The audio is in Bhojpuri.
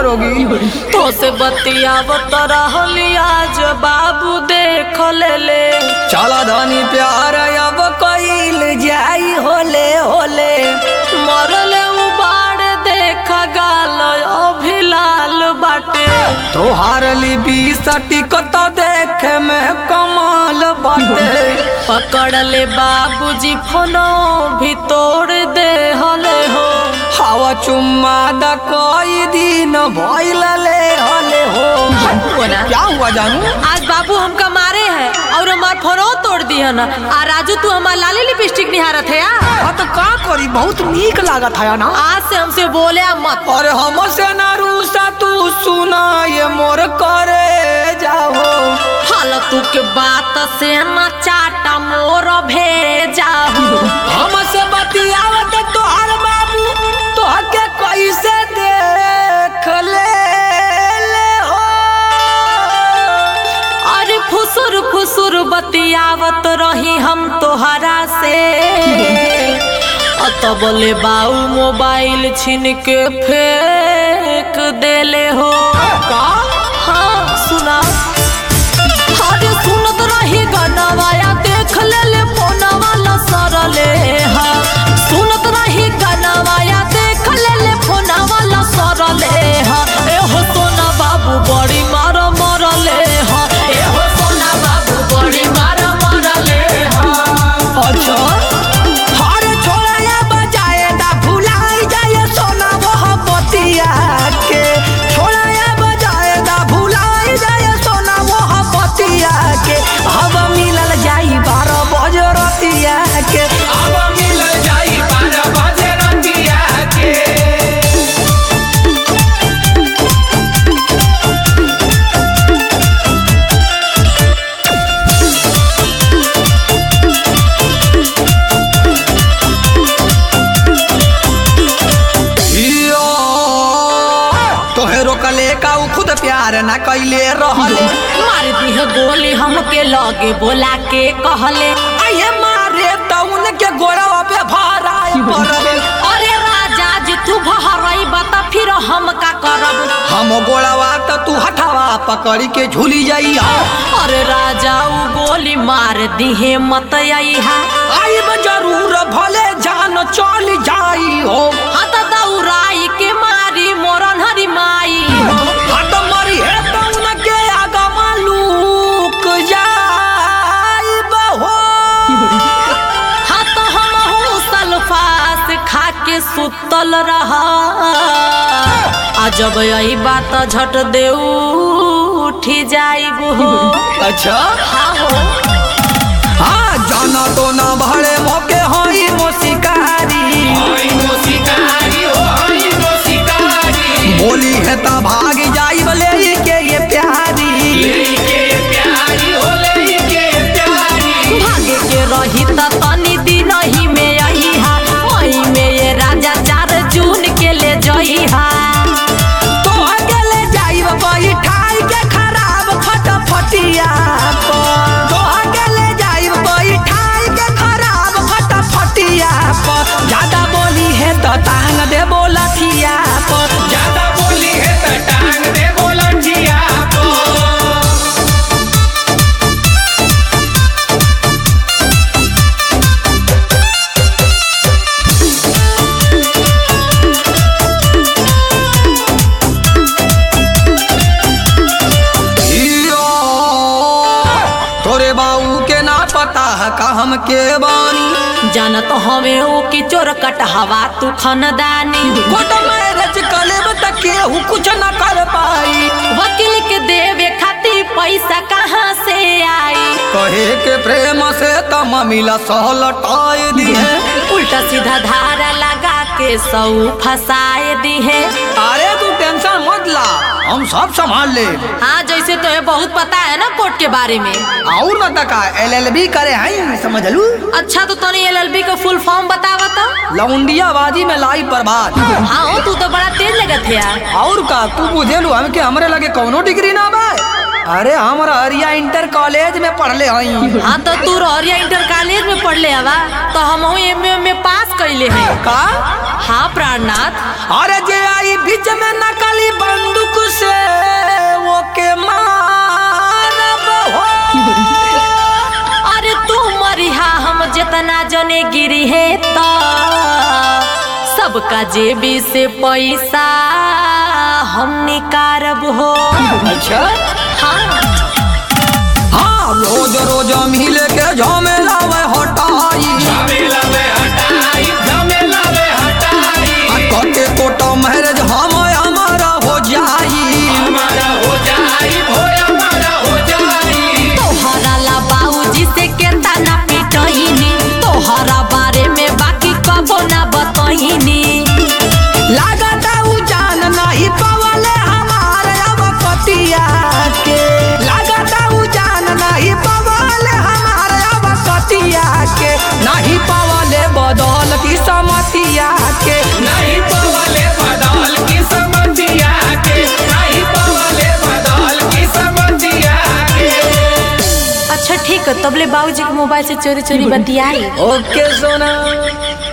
करोगी तो से बतियावत रहली आज बाबू देख ले ले चला धनी प्यार अब कईल जाई होले होले मरले उबाड़ देख गाल अभी लाल बाटे तोहार लिबी सटिकत देखे में कमाल बाटे पकड़ ले बाबूजी फोनो भी तोड़ दे हले हो हवा चुम्मा द कई दिन भइल ले हले हो क्या हुआ जानू आज बाबू हमका मारे हैं और हमार फोनो तोड़ दी है ना आ राजू तू हमार लाली लिपस्टिक निहारत है यार हाँ तो का करी बहुत नीक लागत है ना आज से हमसे बोले आ मत और हमसे ना रूसा तू सुना ये मोर करे जाओ फालतू के बात से न चाटा मोर भेजा हमसे बतियावत तोहर बाबू तोहके कैसे देख ले ले हो अरे फुसुर फुसुर बतियावत रही हम तोहरा से अतबले बाऊ मोबाइल छीन के फेंक देले हो का हाँ सुना अरे सुनत रही गनवाया देख ले ले फोनवा लसरले हा सुनत रही गनवाया देख ले ले फोनवा लसरले हा ए हो सोना बाबू बड़ी मार मरले हा ए हो सोना बाबू बड़ी मार मरले हा अच्छा हर छोड़ा बजाए दा भुलाई जाए सोना वह बतिया के छोड़ा बजाए दा भुलाई जाए सोना वह बतिया के अब मिलल जाई बारह बजे रतिया के अब मिलल जाई बारह बजे रतिया के तोहे रोकले का उ खुद प्यार ना कैले रहले मार दी है गोली हमके लगे बोला के कहले आये मारे त उनके गोरवा पे भराए पड़ले अरे राजा जी तू भरई बता फिर हम का करब हम गोड़वा त तू हठावा पकड़ी के झूली जाइया अरे राजा उ गोली मार दिहे मत आईहा आई में जरूर भले जान चल जाई हो हत दौराई के मारी मोरन हरी माई हट मरी है त उनके आगा मालूक जाई बहो हत हम सल्फास खा के सुतल रहा आ जब आई बात झट दे उठी जाइब हो अच्छा हाँ हो हाँ जाना तो ना भरे मौके होई मोसिकारी बोली है ता भाग जाई बले के ये प्यारी भागे के रही त तनी दिन ही में आई हा वही में ये राजा चार जून के ले जई हा तो अकेले जाई बई ठाई के खराब फटफटिया पर तो अकेले जाई बई ठाई के खराब फटफटिया पर ज्यादा बोली है तो टांग दे बोलथिया पर ज्यादा बोली है तो टांग दे बोलथिया पर इयो, तोरे बाऊ के ना पता है का हम के बानी जानत हमें ओ की चोर कटहवा तू खनदानी कोट मैरिज कलेब तक केहू कुछ न कर पाई वकील के देवे खातिर पैसा कहाँ से आई कहे के प्रेम से तम मिला सहलटाए दिए उल्टा सीधा धारा लगा के सौ फसाए दी है अरे तू टेंशन मत ला हम सब संभाल ले हाँ जैसे तुम्हें बहुत पता है ना कोर्ट के बारे में और बता का एलएलबी करे हैं समझ लू अच्छा तो तनी एलएलबी का फुल फॉर्म बतावा तो लौंडिया बाजी में लाई बर्बाद हाँ हो, तू तो बड़ा तेज लगत है यार और का तू बुझे लू हमके हमरे लगे कौनो डिग्री ना बा अरे हम हरिया इंटर कॉलेज में पढ़ले हई हाँ तो तू रहरिया इंटर कॉलेज में पढ़ले हवा तो हम एम में पास कैले हैं का हाँ प्राणनाथ अरे जे आई बीच में नकली बंदूक से वो के मारब हो अरे तू मरिहा हम जितना जने गिरी है तो सबका जेबी से पैसा हम निकारब हो अच्छा हाँ हाँ रोज रोज मिल के झमेला में हटाई आ कटे कोटा मैरिज हम हमारा हो जाई तोहरा ला बाबूजी से केता ना पिटहिनी तोहरा बारे में बाकी कबो ना बतहिनी लागता उ जान नहीं पवले हमारे अब कतिया के लागता उ जान नहीं पवले हमारे अब कतिया के नहीं पवले बदल की समतिया के नहीं पवले बदल की समझिया के नहीं पवले बदल की समझिया के अच्छा ठीक है तबले बाबूजी के मोबाइल से चोरी चोरी बतियाई ओके सोना